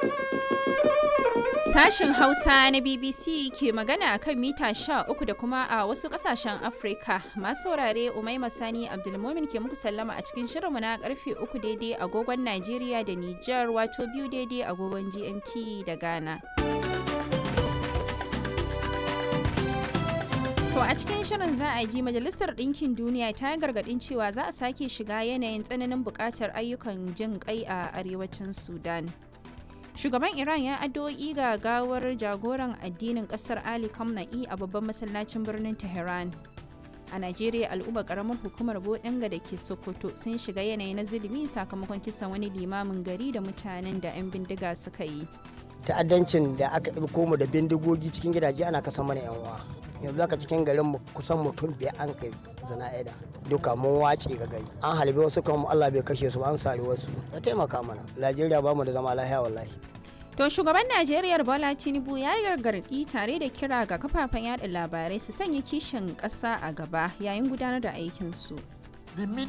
Sashen Hausa na BBC ke magana a kan mita 13 da kuma a wasu kasashen Afrika. Masu saurare Umaima Sani Abdulmomin ke muku sallama a cikin shirinmu na karfe 3 daidai agogon Najeriya da Nijar wato biyu daidai agogon GMT da Ghana. To a cikin shirin za a ji Majalisar Ɗinkin Duniya ta yi gargaɗin cewa za a sake shiga yanayin tsananin buƙatar ayyukan jin ƙai a arewacin Sudan. Shugaban Iran ya addu'o'i ga gawar jagoran addinin ƙasar Ali Khamenei a babban masallacin birnin Tehran. A Najeriya al'ummar ƙaramar hukumar Bodinga da ke Sokoto sun shiga yanayi na zulumi sakamakon kisan wani limamin gari da mutanen da 'yan bindiga suka yi. ta'addancin da aka ɗauko mu da bindigogi cikin gidaje ana kasa mana yan uwa yanzu aka cikin garin mu kusan mutum biyar an kai zana'ida duka mun wace ga gari an halbe wasu kan Allah bai kashe su an sare wasu ya taimaka mana Najeriya ba mu da zama lafiya wallahi To shugaban Najeriya Bola Tinubu ya yi gargaɗi tare da kira ga kafafen yada labarai su sanya kishin ƙasa a gaba yayin gudanar da aikinsu.